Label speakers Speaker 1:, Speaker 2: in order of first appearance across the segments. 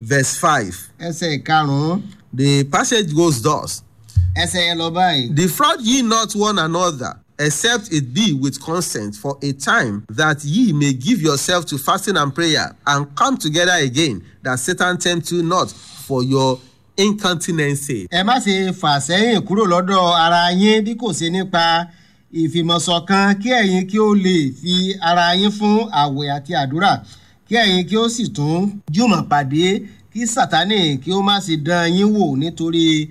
Speaker 1: verse 5.
Speaker 2: ẹsẹ̀ ìkarùn-ún
Speaker 1: The passage goes thus
Speaker 2: ẹsẹ̀ yẹn lọ báyìí.
Speaker 1: Defraud ye not one another, except it be with consent for a time, that ye may give yourself to fasting and prayer, and come together again, that Satan tempt you not for your incontinency.
Speaker 2: ẹ má ṣe fà sẹ́yìn kúrò lọ́dọ̀ ara yín bí kò ṣe nípa ìfìmọ̀ṣọ̀kan kí ẹ̀yin kí ó lè fi ara yín fún àwẹ̀ àti àdúrà kí ẹ̀yin kí ó sì tún jùmọ̀ pàdé kí sátánì kí ó má ṣe dán yín wò nítorí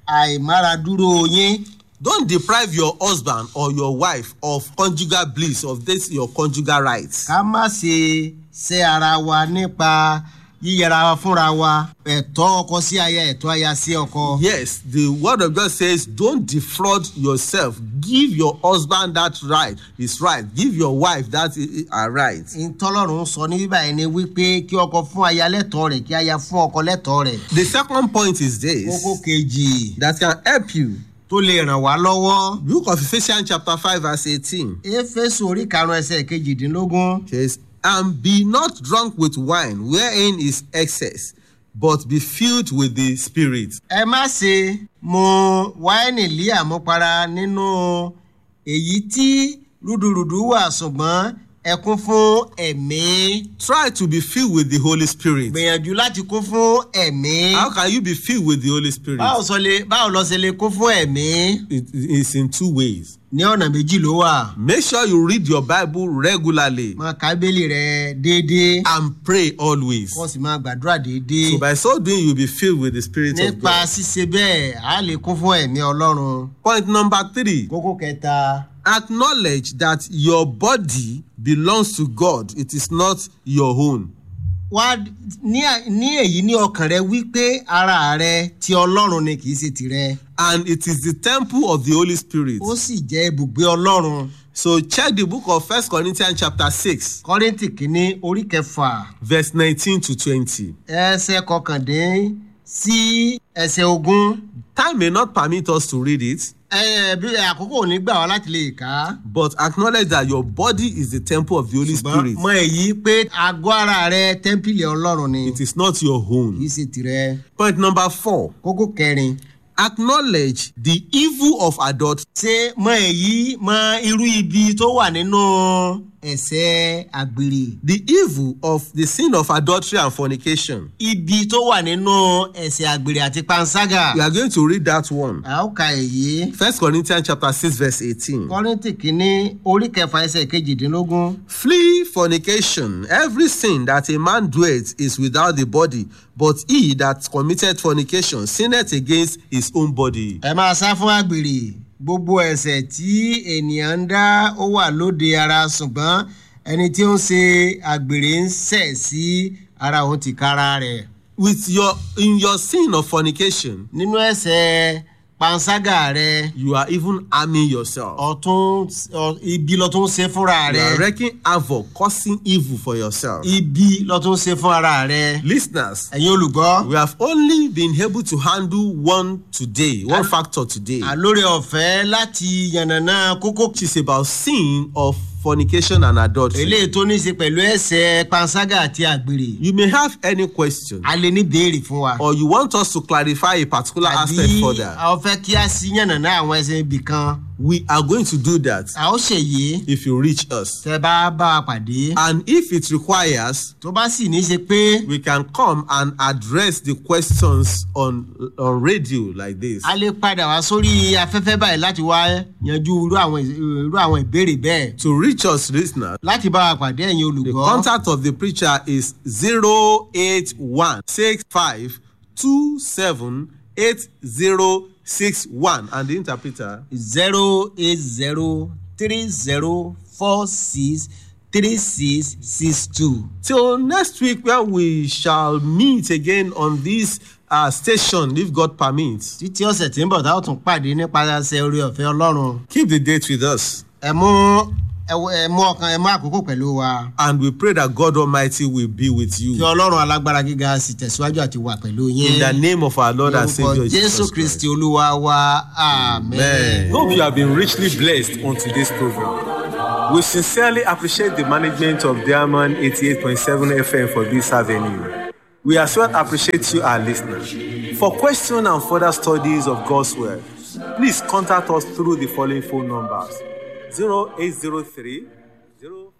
Speaker 2: àìmáradúró yín.
Speaker 1: Don't deprive your husband or your wife of conjugal bliss, of this your conjugal rights.
Speaker 2: ká má ṣe ṣe ara wa nípa yíyẹra wa fúnra wa ẹ̀tọ́ ọkọ sí aya ẹ̀tọ́ aya sí ọkọ.
Speaker 1: Yes, the word of God says, don't defraud yourself. Give your husband that right, his right. Give your wife that uh, right.
Speaker 2: ìtọ́lọ́run sọ ní bíbá ẹni wípé kí ọkọ fún aya lẹ́tọ̀ọ́ rẹ̀ kí aya fún ọkọ lẹ́tọ̀ọ́ rẹ̀.
Speaker 1: The second point is this
Speaker 2: kókó kejì
Speaker 1: that can help you.
Speaker 2: tó lè ràn wá lọ́wọ́.
Speaker 1: Book of Ephesians chapter 5 verse 18
Speaker 2: éfésù orí karùn-ún ẹsẹ̀ kejìdínlógún.
Speaker 1: says, And be not drunk with wine, wherein is excess, but be filled with the Spirit.
Speaker 2: ẹ má ṣe mu wáìnì lé àmupara nínú èyí tí rúdurùdu wà ṣùgbọ́n ẹ kún fún ẹ̀mí.
Speaker 1: Try to be filled with the Holy Spirit.
Speaker 2: gbìyànjú láti kún fún ẹ̀mí.
Speaker 1: How can you be filled with the Holy Spirit?
Speaker 2: báwo sọ lè báwo lọ ṣe lè kún fún ẹ̀mí.
Speaker 1: It is in two ways.
Speaker 2: ní ọ̀nà méjì ló wà.
Speaker 1: Make sure you read your Bible regularly
Speaker 2: máa ka bíbélì rẹ déédéé.
Speaker 1: and pray always.
Speaker 2: kó o sì máa gbàdúrà déédéé.
Speaker 1: So by so doing, you'll be filled with the Spirit of
Speaker 2: nípa
Speaker 1: God.
Speaker 2: ṣíṣe bẹ́ẹ̀ á lè kún fún ẹ̀mí ọlọ́run.
Speaker 1: Point number three.
Speaker 2: kókó kẹta
Speaker 1: Acknowledge that your body belongs to God. It is not your own.
Speaker 2: wá ní ní èyí ní ọkàn rẹ wípé ara rẹ ti ọlọ́run ni kì í ṣe tirẹ̀
Speaker 1: And it is the temple of the Holy Spirit.
Speaker 2: ó sì jẹ́ ibùgbé ọlọ́run.
Speaker 1: So check the book of First Corinthians chapter 6,
Speaker 2: kọ́rìntì kínní orí kẹfà
Speaker 1: verse 19 to 20.
Speaker 2: ẹsẹ̀ kọkàndín sí ẹsẹ̀ ogún.
Speaker 1: Time may not permit us to read it,
Speaker 2: ẹ bí àkókò ò ní gbà wá láti lè kà á.
Speaker 1: but acknowledge that your body is the temple of the Holy
Speaker 2: ṣùgbọ́n
Speaker 1: Spirit.
Speaker 2: mọ èyí pé àgọ́ ara rẹ tẹ́ḿpìlì ọlọ́run ni
Speaker 1: It is not your
Speaker 2: kì í
Speaker 1: own.
Speaker 2: ṣe tirẹ̀.
Speaker 1: Point number four.
Speaker 2: kókó kẹrin
Speaker 1: Acknowledge the evil of adultery.
Speaker 2: ṣé mọ èyí mọ irú ibi tó wà nínú ẹ̀ṣẹ̀ àgbèrè.
Speaker 1: The evil of the sin of adultery and fornication.
Speaker 2: ibi tó wà nínú ẹ̀ṣẹ̀ àgbèrè àti panṣágà.
Speaker 1: We are going to read that one.
Speaker 2: a ó ka èyí.
Speaker 1: First Corinthians chapter 6, verse 18.
Speaker 2: kọ́rìntì kínní orí kẹfà ẹsẹ̀ kejìdínlógún.
Speaker 1: Flee fornication. Every sin that a man doeth is without the body, but he that committed fornication sinneth against his own body.
Speaker 2: ẹ máa sá fún àgbèrè gbogbo ẹ̀ṣẹ̀ tí ènìyàn ń dá ó wà lóde ara ṣùgbọ́n ẹni tí ó ń ṣe àgbèrè ń ṣẹ̀ sí ara òun tìkára rẹ̀.
Speaker 1: With your in your sin of fornication,
Speaker 2: nínú ẹ̀ṣẹ̀ panṣágà rẹ
Speaker 1: you are even harming yourself.
Speaker 2: ọ̀tún ọ- ibi lọ tún ṣe fúnra
Speaker 1: You are
Speaker 2: rẹ
Speaker 1: wreaking havoc, causing evil for yourself.
Speaker 2: ibi lọ tún ṣe fún ara rẹ.
Speaker 1: Listeners,
Speaker 2: ẹ̀yin olùgbọ́
Speaker 1: we have only been able to handle one today, one factor today,
Speaker 2: àlórí ọ̀fẹ́ láti yànnàná kókó
Speaker 1: which is about sin of fornication and adultery.
Speaker 2: eléyìí tó ní í ṣe pẹ̀lú ẹ̀ṣẹ̀ panṣágà àti àgbèrè
Speaker 1: You may have any question,
Speaker 2: a lè ní béèrè fún wa.
Speaker 1: or you want us to clarify a particular aspect
Speaker 2: àbí
Speaker 1: further.
Speaker 2: a ó fẹ́ kí a sí yànnàná àwọn ẹsẹ̀ ibì kan
Speaker 1: We are going to do that
Speaker 2: a ó ṣèyí
Speaker 1: if you reach us.
Speaker 2: tẹ bá bá a pàdé
Speaker 1: And if it requires,
Speaker 2: tó bá sì ní í ṣe pé
Speaker 1: we can come and address the questions on, on radio like this.
Speaker 2: a lè padà wá sórí afẹ́fẹ́ báyìí láti wá yanjú irú àwọn irú àwọn ìbéèrè bẹ́ẹ̀
Speaker 1: To reach us, listeners,
Speaker 2: láti bá a pàdé ẹ̀yin
Speaker 1: the
Speaker 2: olùgbọ́
Speaker 1: contact of the preacher is 08165278061 and the interpreter
Speaker 2: zero eight zero three zero four six three six six two.
Speaker 1: till next week where we shall meet again on this uh, station if God permits.
Speaker 2: títí ọ̀sẹ̀ tí ń bọ̀ táwọn tún pàdé nípasẹ̀ orí ọ̀fẹ́ ọlọ́run
Speaker 1: Keep the date with us
Speaker 2: ẹ mú ẹ wọ- ẹ mú ọkàn ẹ mú àkókò pẹ̀lú wa
Speaker 1: and we pray that God Almighty will be with
Speaker 2: kí
Speaker 1: you.
Speaker 2: ọlọ́run alágbára gíga sì tẹ̀síwájú àti wà pẹ̀lú yín
Speaker 1: In the name of our Lord and Savior
Speaker 2: jésù
Speaker 1: Jesus
Speaker 2: kristi
Speaker 1: Christ.
Speaker 2: olúwa wa amen.
Speaker 1: Amen. Hope you have been richly blessed on today's program. We sincerely appreciate the management of Diamond 88.7 FM for this avenue.
Speaker 3: We as well appreciate you, our listeners. For questions and further studies of God's Word, please contact us through the following phone numbers 0803 0